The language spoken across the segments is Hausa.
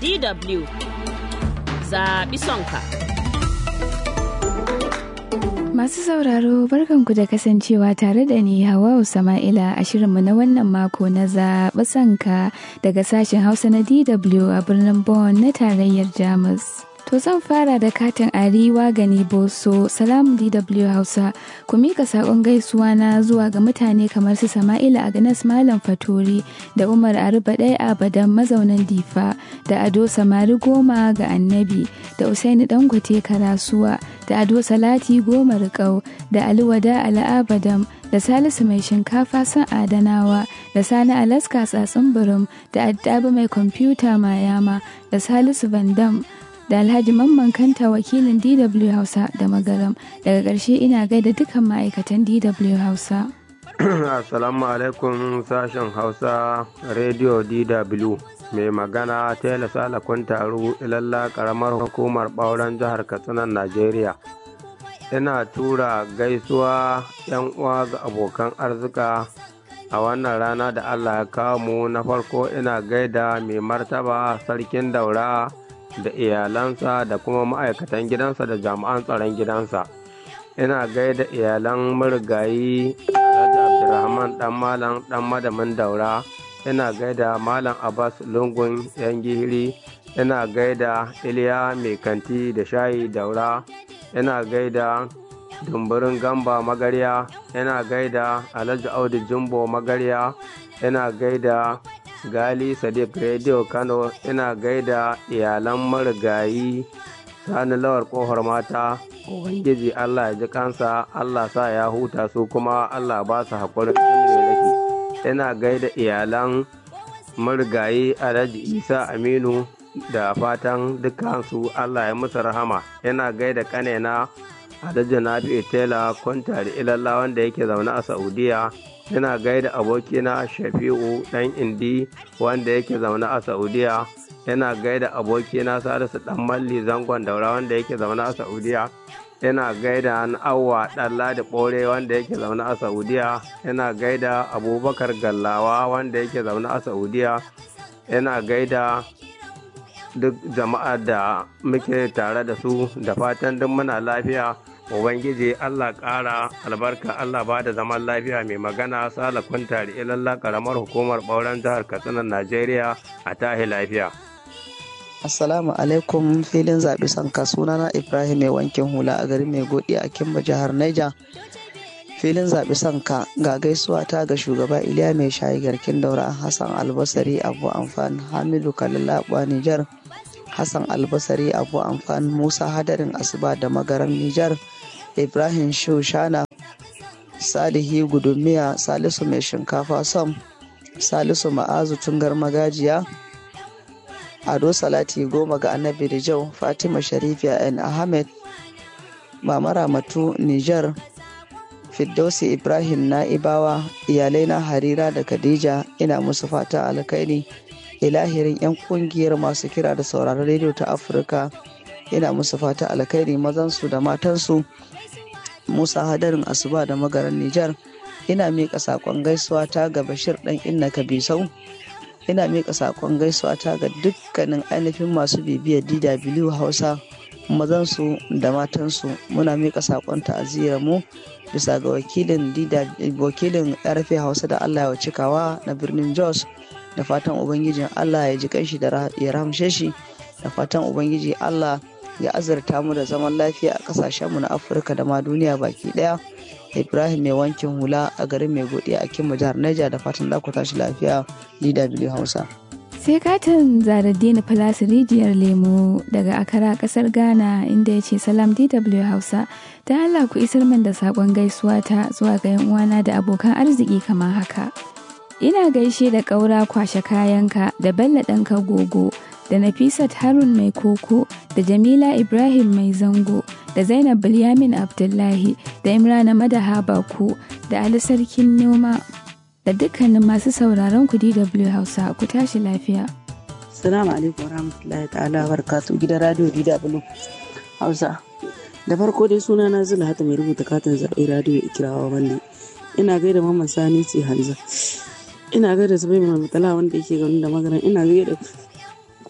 DW zaɓi sonka. Masu sauraro barkanku da kasancewa tare da ni Hawwa Sama'ila a shirinmu na wannan mako na zaɓi sanka daga sashen Hausa na DW a birnin Bonn na tarayyar Jamus. To zan fara da katin Ariwa Gani Boso, Salamu DW Hausa, ku mika saƙon gaisuwa na zuwa ga mutane kamar su Sama'ila Agnes Malam Fatori da Umar Aruba ɗaya Abadan mazaunan Difa da Ado Samari Goma ga Annabi da Usaini Dangote Karasuwa da Ado Salati Goma Riƙau da Ali Wada Al'abadam da Salisu Mai Shinkafa San Adanawa da Sani Alaska Tsatsin Birim da Addabi Mai Kwamfuta Mayama da Salisu Vandam da Alhaji Mamman Kanta wakilin DW Hausa da Magaram. Daga ƙarshe ina gaida dukkan ma'aikatan DW Hausa. Assalamu alaikum sashen Hausa Radio DW. Mai magana Tela Sala Kuntaru ilalla karamar hukumar ɓauren jihar Katsina Najeriya. Ina tura gaisuwa 'yan uwa ga abokan arzika a wannan rana da Allah ya kawo mu na farko ina gaida mai martaba sarkin daura. da iyalansa da kuma ma'aikatan gidansa da jami'an tsaron gidansa ina gaida iyalan marigayi alhaji abdulrahman dan malam dan madamin daura ina gaida malam abbas lungun yan gihiri ina gaida iliya mai kanti da shayi daura ina gaida dumburin gamba magarya ina gaida alhaji audu jumbo magarya ina gaida gali sadiq radio kano ina gaida iyalan marigayi sani lawar kohar mata ubangiji allah ya ji kansa allah sa ya huta su kuma allah ba su haƙurin raki ina gaida iyalan marigayi alhaji isa aminu da fatan dukansu allah ya musu rahama ina gaida kanena alhaji nafi tela kwantari ilalla wanda yake zaune a saudiya ina gaida abokina shafi'u dan indi wanda yake zaune a saudiya ina gaida abokina salisu dan malli zangon daura wanda yake zaune a saudiya ina gaida awwa dan ladi bore wanda yake zaune a saudiya ina gaida abubakar gallawa wanda yake zaune a saudiya ina gaida duk jama'a da muke tare da su da fatan duk muna lafiya Ubangiji Allah ƙara albarka Allah ba da zaman lafiya mai magana sala kwantari ilalla karamar hukumar ɓauren jihar Katsina Najeriya a tahi lafiya. Assalamu alaikum filin zaɓi sanka sunana Ibrahim mai wankin hula a garin mai godi a Kimba jihar Niger. Filin zaɓi sanka ga gaisuwa ta ga shugaba Iliya mai shayi garkin daura Hassan Albasari Abu Amfan Hamidu Kalalaɓa Nijar. Hassan Albasari Abu Amfan Musa Hadarin Asuba da Magaran Nijar. ibrahim shushana salihi gudumiya salisu mai shinkafa sam salisu ma'azu tungar magajiya ado salati goma ga annabi rijau fatima sharifiya n ahmed mama ramatu niger firdausi ibrahim na'ibawa iyalai na harira da khadija ina musu fata alkaini ilahirin 'yan kungiyar masu kira da sauraron rediyo ta afirka ina musu fata alkhairi mazansu da matansu musa hadarin asuba da magaran nijar ina miƙa saƙon gaisuwa ta ga bashir ɗan inna kabisau ina miƙa saƙon gaisuwa ta ga dukkanin ainihin masu bibiyar dw hausa mazansu da matansu muna miƙa saƙon ta'aziyar mu bisa ga wakilin wakilin rf hausa da allah ya cikawa na birnin jos da fatan ubangijin allah ya ji kanshi da ya rahamshe shi da fatan ubangiji allah ya azurta mu da zaman lafiya a kasashenmu na afirka da ma duniya baki daya ibrahim mai wankin hula a garin mai godiya a kimma jihar neja da fatan za ku tashi lafiya dw hausa sai katin zaraddini plus rijiyar lemo daga akara kasar ghana inda ya ce salam dw hausa ta allah ku isar min da saƙon gaisuwa ta zuwa ga yan uwana da abokan arziki kamar haka ina gaishe da ƙaura kwashe kayanka da bello ɗanka gogo da Nafisat Harun mai koko da Jamila Ibrahim mai zango da Zainab Bilyamin Abdullahi da Imrana Madaha Baku da Ali Sarkin Noma da dukkanin masu sauraron ku DW Hausa ku tashi lafiya. Assalamu alaikum warahmatullahi ta'ala barkatu gidan radio DW Hausa. Da farko dai suna na zula hata mai rubuta katin zaɓe radio ikirawa wanda ina gaida mamman sani ce hanza ina gaida zubai mai mutala wanda yake ganin da magaran ina gaida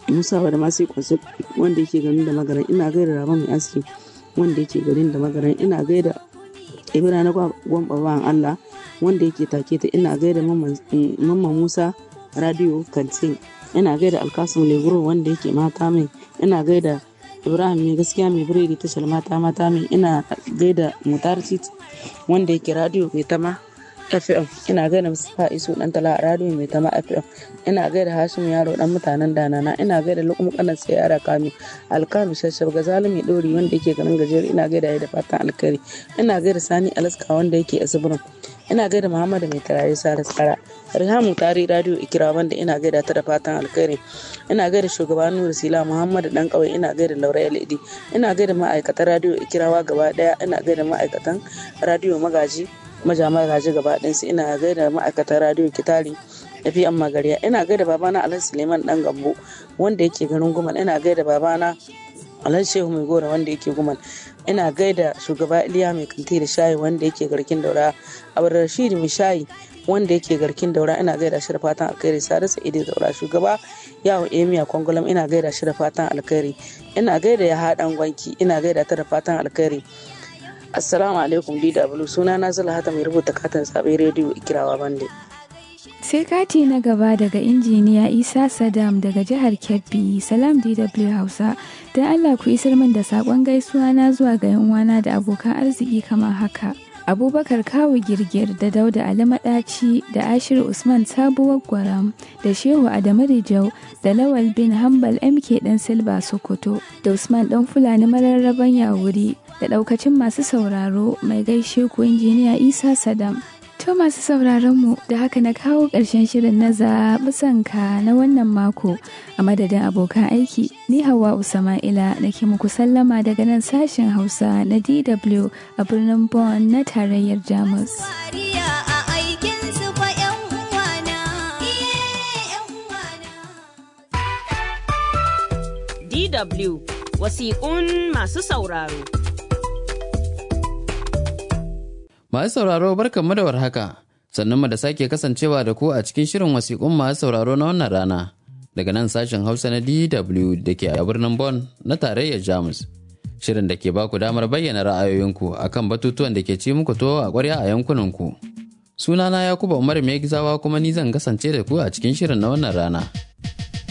musa da masu kwansu wanda yake garin da magaran ina gaida raba mai aski wanda yake garin da magaran ina gaida ibra na gwamba bawan allah wanda yake take ta ina gaida mamman musa radio kantin ina gaida alkasum leguro wanda yake mata mai ina gaida ibrahim mai gaskiya mai biredi tashar mata mata mai ina gaida mutar wanda yake radio mai tama fm ina gaida mustapha isu dan tala a radio mai tama fm ina gaida hashim yaro dan mutanen danana ina gaida lukum kanan sai yara kami alkami shashab ga zalimi dori wanda yake ganin gajiyar ina gaida ya da fatan alkari ina gaida sani alaska wanda yake asibirin ina gaida muhammadu mai turare sara tsara rihamu tari radio ikira wanda ina gaida ta da fatan alkhairi ina gaida shugaban nuru sila muhammadu dan kawai ina gaida laura led ina gaida ma'aikatan radio ikirawa gaba daya ina gaida ma'aikatan radio magaji maja magaji gaba ɗayansu ina gaida ma'aikatan radio kitari fi an magariya ina gaida babana alhaji suleiman dan gambo wanda yake garin gumal ina gaida babana alhaji shehu mai gora wanda yake gumal ina gaida shugaba iliya mai kanti da shayi wanda yake garkin daura abu rashid mai shayi wanda yake garkin daura ina gaida shi da fatan alkhairi sadu sa'idi daura shugaba yawo emiya kwangulam ina gaida shi da fatan alkhairi ina gaida ya haɗan gwanki ina gaida ta da fatan alkhairi assalamu alaikum dw suna na zula hata mai rubuta katin zaɓe rediyo ikirawa bande sai kati na gaba daga injiniya isa sadam daga jihar kebbi salam dw hausa don allah ku isar min da saƙon gaisuwa na zuwa ga yan uwana da abokan arziki kamar haka abubakar kawu girgir da dauda ali maɗaci da ashir usman sabuwar gwaram da shehu adamu rijau da lawal bin hambal mk dan silba sokoto da usman dan fulani mararraban yawuri da ɗaukacin masu sauraro mai gaishe ku injiniya isa sadam To masu sauraron mu da haka na kawo ƙarshen shirin na zaɓi sanka na wannan mako a madadin abokan aiki ni hawa Usama'ila nake muku sallama daga nan sashen Hausa na DW a birnin Bonn na tarayyar Jamus. DW wasiƙun masu sauraro. Masu sauraro barkanmu da warhaka, sannan mu da sake kasancewa da ku a cikin shirin wasiƙun masu sauraro na wannan rana. Daga nan sashen Hausa na DW da ke a birnin Bonn na tarayyar Jamus. Shirin da ke baku damar bayyana ra'ayoyinku akan batutuwan da ke ci muku to a ƙwarya a yankunanku. Sunana Yakuba Umar Mai Gizawa kuma ni zan kasance da ku a cikin shirin na wannan rana.